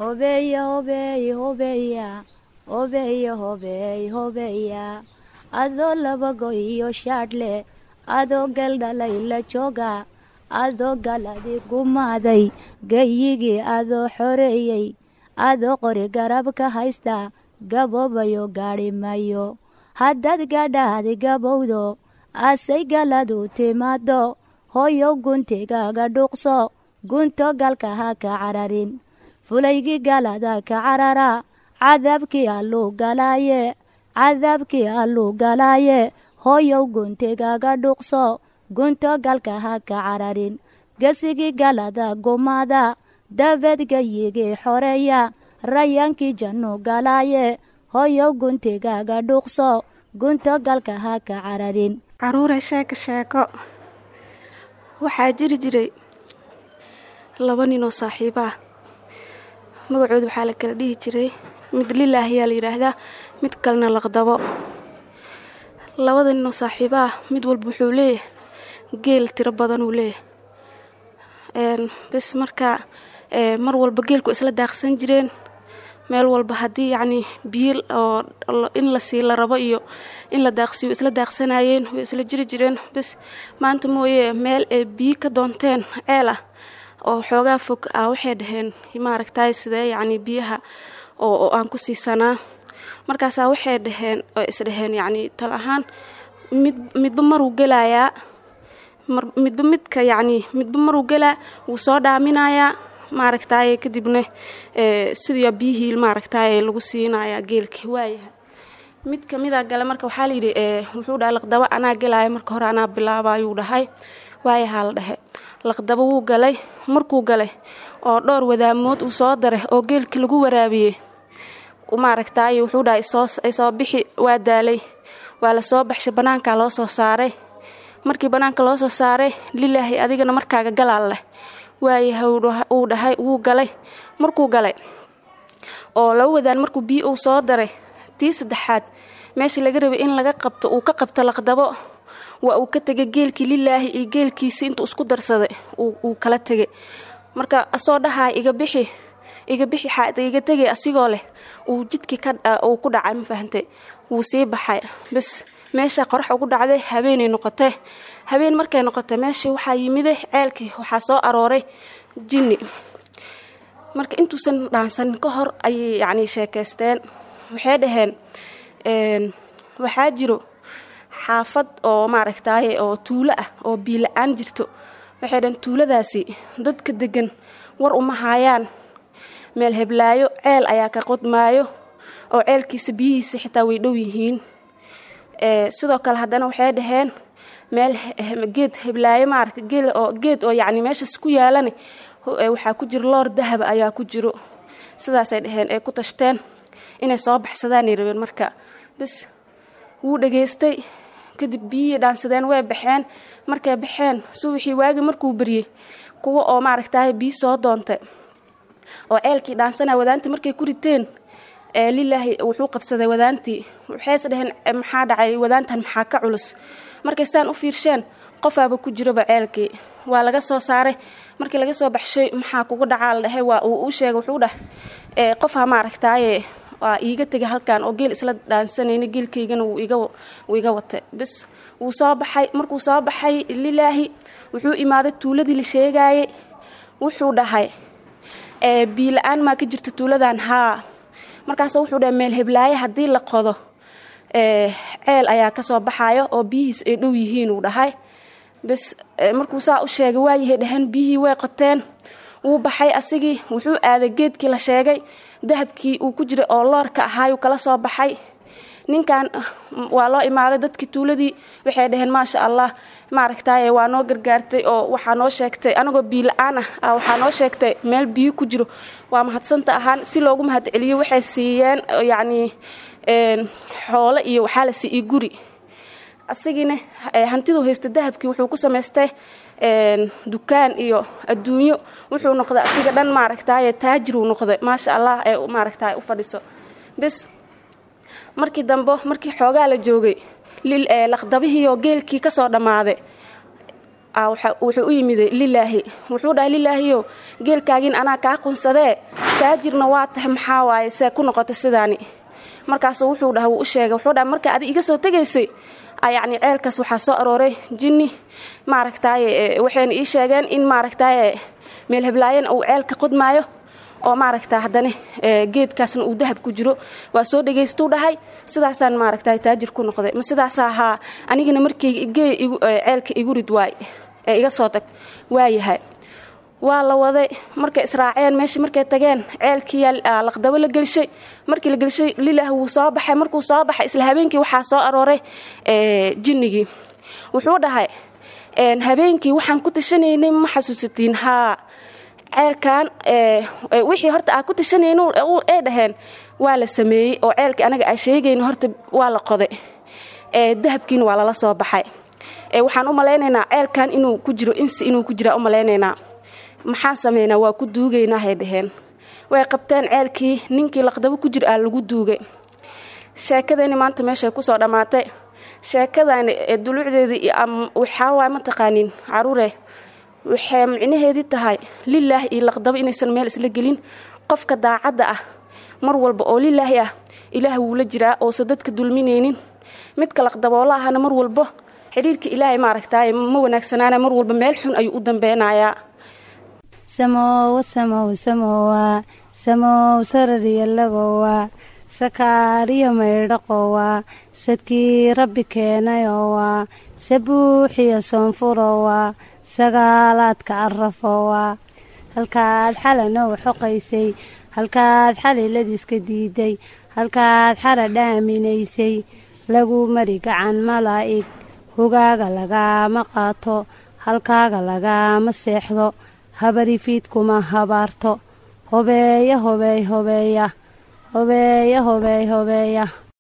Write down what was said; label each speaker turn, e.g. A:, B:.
A: hobeeya hobeey hobeeya hobeeya hobeey hobeeya adoo labago iyo shaadhle adoo galdhalay la jooga adoo galadi gumaaday gayigii adoo xoreeyey adoo qori garab ka haysta gaboobayo gaadhi mayo haddaad gadhaadi gabowdo asay galadu timaado hooyow guntigaaga dhuuqso gunto galka ha ka cararin fulaygii galada ka carara cadaabkii alluu galaaye cadaabkii alluu galaaye hooyow guntigaaga dhuuqso gunto galka ha ka cararin gesigii galada gumaada dabeed gayigii xoreeya rayaankii jannu galaaye hooyow guntigaaga dhuuqso gunto galka ha ka cararin
B: caruure sheeko sheeko waxaa jiri jiray laba nin oo saaxiibo ah magacooda waxaa la kala dhihi jiray mid lilaah ayaa la yidhaahdaa mid kalena laqdabo labada nin oo saaxiibo ah mid walba wuxuu leeyahay geel tiro badan uu leeyahay bes markaa mar walba geelku isla daaqsan jireen meel walba haddii yacnii biyo oo in la sii la rabo iyo in la daaqsiyo isla daaqsanayeen way isla jiri jireen bes maanta mooye meel ay biyo ka doonteen ceel ah oo xoogaa fog ah waxay dhaheen maaragtay sidee yacnii biyaha oo aan ku siisanaa markaasaa waxay dhaheen oo isdhaheen yacnii tal ahaan mid midba maruu gelayaa midba midka yacnii midba maruu gelaa wuu soo dhaaminayaa maaragtaaye kadibna sidii biyihii maaragtaaye lagu siinayaa geelkii waayahay mid kamida gale marka waxaa layidhi wuxuu dhahay laqdabo anaa gelaya marka hore anaa bilaaba ayuu dhahay waayahaa la dhehe laqdabo wuu galay markuu galay oo dhowr wadaamood uu soo daray oo geelkii lagu waraabiyey maaragtaaye wuxuu dhahay soo bixi waa daalay waa la soo baxshay bannaankaa loo soo saaray markii bannaanka loo soo saaray lilaahi adigana markaaga galaal leh waayahay uu dhahay wuu galay markuu galay oo laba wadaan markuu biyo uu soo daray tii saddexaad meeshii laga rabay in laga qabto uu ka qabto laqdabo waa uu ka tegay geelkii lilaahi iyo geelkiisii intuu isku darsaday uu kala tegay marka asoo dhahaay iga bixi iga bixi xaad iga tegay asigoo leh uu jidkii uu ku dhacay ma fahantay wuu sii baxay bes meesha qorax ugu dhacday habeenay noqotee habeen markay noqotay meeshii waxaa yimiday ceelkii waxaa soo arooray jinni marka intuusan dhaansanin ka hor ayay yacnii sheekaysteen waxay dhaheen waxaa jiro xaafad oo maaragtaaye oo tuulo ah oo biila-aan jirto waxay dhaheen tuuladaasi dadka degan war uma haayaan meel heblaayo ceel ayaa ka qodmaayo oo ceelkiisa biyihiisa xitaa way dhow yihiin sidoo kale haddana waxay dhaheen meel geed heblaayo maaragta geel oo geed oo yacni meeshaas ku yaalana waxaa ku jiro loor dahaba ayaa ku jiro sidaasay dhaheen ay ku tashteen inay soo baxsadaanay rabeen marka bes wuu dhageystay kadib biyihii dhaansadeen way baxeen markay baxeen subaxii waagi markuu beryey kuwa oo maaragtaaye biyo soo doontay oo ceelkii dhaansana wadaantii markay ku riteen lilaahi wuxuu qabsaday wadaantii waxayse dhaheen maxaa dhacay wadaantan maxaa ka culus markay saan u fiirsheen qofaaba ku jiroba ceelkii waa laga soo saaray markii laga soo baxshay maxaa kugu dhacaa la dhahay waa uu u sheegay wuxuu dhah qofha maaragtaaye waa iiga tegay halkan oo geel isla dhaansanayna geelkaygana wuu iga watay bes wuu soo baxay markuu soo baxay lilaahi wuxuu imaaday tuuladii la sheegaayey wuxuu dhahay biila-aan maa ka jirta tuuladan haa markaas wuxuu dhahay meel heblaaye haddii la qodo ceel ayaa kasoo baxayo oo biyihiis ay dhow yihiin uu dhahay bes markuu saa u sheegay waayahay dhaheen biyihii way qoteen wuu baxay asigii wuxuu aaday geedkii la sheegay dahabkii uu ku jiray oo loorka ahaayuu kala soo baxay ninkan waa loo imaaday dadkii tuuladii waxay dhaheen maasha allah maaragtaaye waa noo gargaartay oo waxaa noo sheegtay anagoo biila-aan ah waxaa noo sheegtay meel biyo ku jiro waa mahadsanta ahaan si loogu mahad celiyo waxay siiyeen yacnii xoolo iyo waxaa la siiyey guri asigiina hantiduu haysta dahabkii wuxuu ku samaystay dukaan iyo adduunyo wuxuu noqday asiga dhan maaragtaaye taajiruu noqday maasha allah ee maaragtaay u fadhiso bes markii dambe markii xoogaa la joogay laqdabihiioo geelkii ka soo dhammaaday wuxuu u yimiday lilaahi wuxuu dhahay lilaahiyo geelkaagiin anaa kaa qunsadee taajirna waa tahay maxaa waaye see ku noqota sidaani markaasu wuxuu dhaha wuu u sheegay wuxuu dhaha marka adi iga soo tegaysay yacni ceelkaas waxaa soo arooray jinni maaragtaaye waxayna ii sheegeen in maaragtaaye meel heblaayana uu ceelka qodmaayo oo maaragta haddana geedkaasna uu dahab ku jiro waa soo dhagaystuu dhahay sidaasaan maaragta taajir ku noqday ma sidaasa ahaa anigana markii gee ceelka igu rid waay ee iga soo tag waayahay waa la waday markay israaceen meeshii markay tageen ceelkiiyaa laqdabo la gelshay markii la gelshay lilah wuu soo baxay markuu soo baxay isla habeenkii waxaa soo arooray jinnigii wuxuu dhahay habeenkii waxaan ku tashanaynay ma xasuusatiin haa ceelkan wixii horta aa ku tashanayn ay dhaheen waa la sameeyey oo ceelkii anaga aa sheegayna horta waa la qoday dahabkiina waa lala soo baxay waxaan u malaynaynaa ceelkan inuu ku jiro insi inuu ku jiraa u malaynaynaa maxaan sameynaa waa ku duugaynahay dhaheen way qabteen ceelkii ninkii laqdabo ku jir aa lagu duugay sheekadani maanta meeshay kusoo dhammaatay sheekadani dulucdeedii waxaa waay mataqaaniin caruure waxay micnaheedii tahay lilaah iyo laqdabo inaysan meel isla gelin qofka daacadda ah mar walba oo lilaahi ah ilaah wuu la jiraa oosa dadka dulminaynin midka laqdaboola ahana mar walbo xidhiirka ilaahay maaragtaaye ma wanaagsanaana mar walba meel xun ayuu u dambeynayaa
A: samowa samow samowa samow sarariyalagowa sakaariyo maydhaqowa sadkii rabbi keenayowa sabuuxiyo soonfurowa sagaalaadka arafowa halkaad xalanow xoqaysay halkaad xaliladiiska diiday halkaad xara dhaaminaysay lagu mari gacan malaa'ig hogaaga lagaama qaato halkaaga lagaama seexdo habarifiidkuma habaarto hobeeya hobeey hobeeya hobeeya hobeey hobeeya